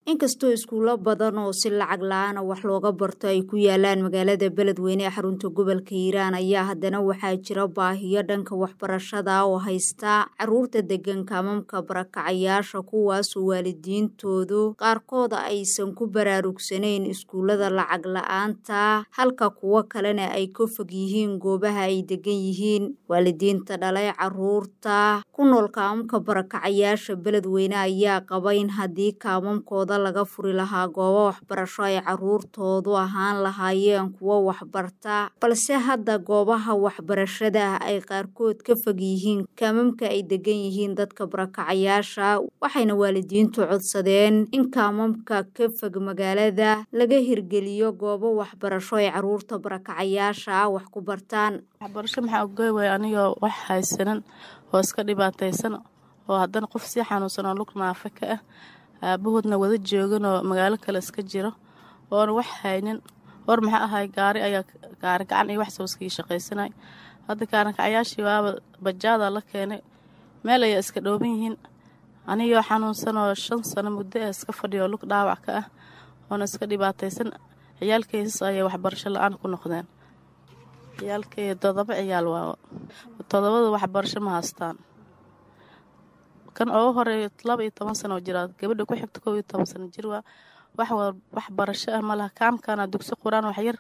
inkastoo iskuulo badan oo si lacag la-aana wax looga barto ay ku yaalaan magaalada beledweyne ee xarunta gobolka hiiraan ayaa haddana waxaa jira baahiyo dhanka waxbarashada oo haysta caruurta degan kaamamka barakacayaasha kuwaasoo waalidiintoodu qaarkooda aysan ku baraarugsanayn iskuullada lacag la-aanta halka kuwo kalena ay ka fog yihiin goobaha ay degan yihiin waalidiinta dhalay caruurta ku nool kaamamka barakacayaasha beledweyne ayaa qaba in haddii kaamamkooda laga furi lahaa goobo waxbarasho ay caruurtoodu ahaan lahaayeen kuwo waxbarta balse hadda goobaha waxbarashada ay qaarkood ka fog yihiin kaamamka ay degan yihiin dadka barakacayaasha waxayna waalidiintu codsadeen in kaamamka ka fog magaalada laga hirgeliyo goobo waxbarasho ay caruurta barakacayaasha wax ku bartaan waxbarasho maxaa ogoy way anigoo wax haysanan oo iska dhibaataysan oo haddana qof sii xanuunsan oo lug naafa ka ah aabahoodna wada joogan oo magaalo kale iska jiro oona wax haynin hor maxaa ahay gaari ayaa gaari gacan iyo wax sooskii shaqaysanay hadda gaarankacayaashii waaba bajaada la keenay meel ayaa iska dhooban yihiin anigoo xanuunsan oo shan sano muddo ah iska fadhiyo lug dhaawac ka ah oona iska dhibaataysan ciyaalkaysas ayay waxbarasho la-aan ku noqdeen ciyaalkay todoba ciyaal waa todobada waxbarasho ma haystaan kan ugu horeeya laba iyo toban sano oo jiraa gabadha ku xigta kow iyo toban sano jir waa wax waxbarasho ah malaha kaamkana dugsi qur-aan waxyar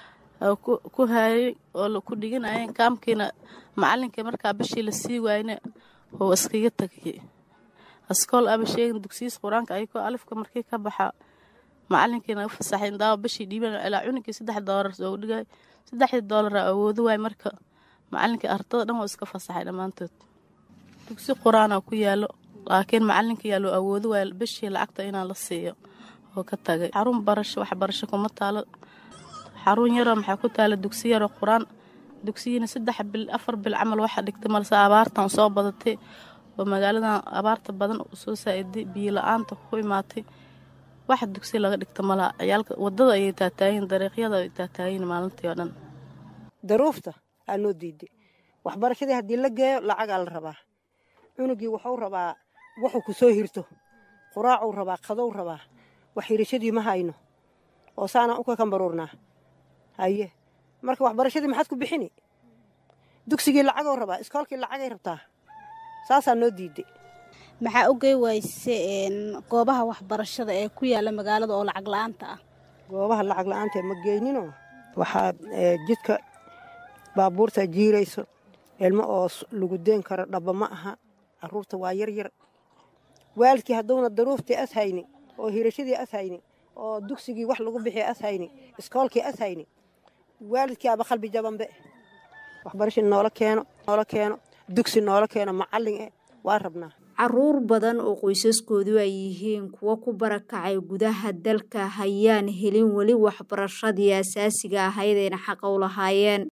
ku haayay oo ku dhiganayeen kaamkiina macalinkii markaa bishii la sii waayna oo iskaga tagayay askool aba sheegin dugsiyiis qur-aanka ayagoo alifka markii ka baxa macalinkiina u fasaxay daawa bishii dhiiban ilaa cunugii saddex doolar soo dhigay saddexdii doolara awoodo waay marka macalinkii ardada dhan oo iska fasaxay dhammaantood dugsi qur-aana ku yaalo laakiin macalinka yaa loo awoodo waay bishii lacagta inaan la siiyo oo ka tagay xarun barasho waxbarasho kuma taalo xarun yaroo maxaa ku taala dugsi yaroo qur-aan dugsiyiina saddex bil afar bil camal waxa dhigtay malse abaartan soo badatay oo magaaladan abaarta badan soo saa-iday biyo la-aanta ku imaatay waxa dugsi laga dhigta malaha ciyaalka wadada ayay taataayiin dariiqyada ay taataayiin maalintii oo dhan daruufta aa noo diiday waxbarashadii haddii la geeyo lacagaa la rabaa cunugii wuxuu rabaa wuxuu ku soo hirto quraacuu rabaa qadow rabaa wax hirashadii ma hayno oo saanaan u kakambaruurnaa haye marka waxbarashadii maxaad ku bixini dugsigii lacagou rabaa iskoolkii lacagay rabtaa saasaa noo diiday maxaa ogey wayse goobaha waxbarashada ee ku yaala magaalada oo lacag la-aanta ah goobaha lacag la-aanta ma geyninoo waxaa jidka baabuurta jiirayso ilmo oo lagu deen karo dhaba ma aha caruurta waa yaryar waalidkii hadduuna daruuftii as hayni oo hirashadii as hayni oo dugsigii wax lagu bixiya as hayni iskoolkii as hayni waalidkii aba qalbi jabanbe waxbarasha noola keeno noola keeno dugsi noola keeno macallin eh waa rabnaa caruur badan oo qoysaskoodu ay yihiin kuwo ku barakacay gudaha dalka hayaan helin weli waxbarashadii asaasiga ahayd ayna xaqa u lahaayeen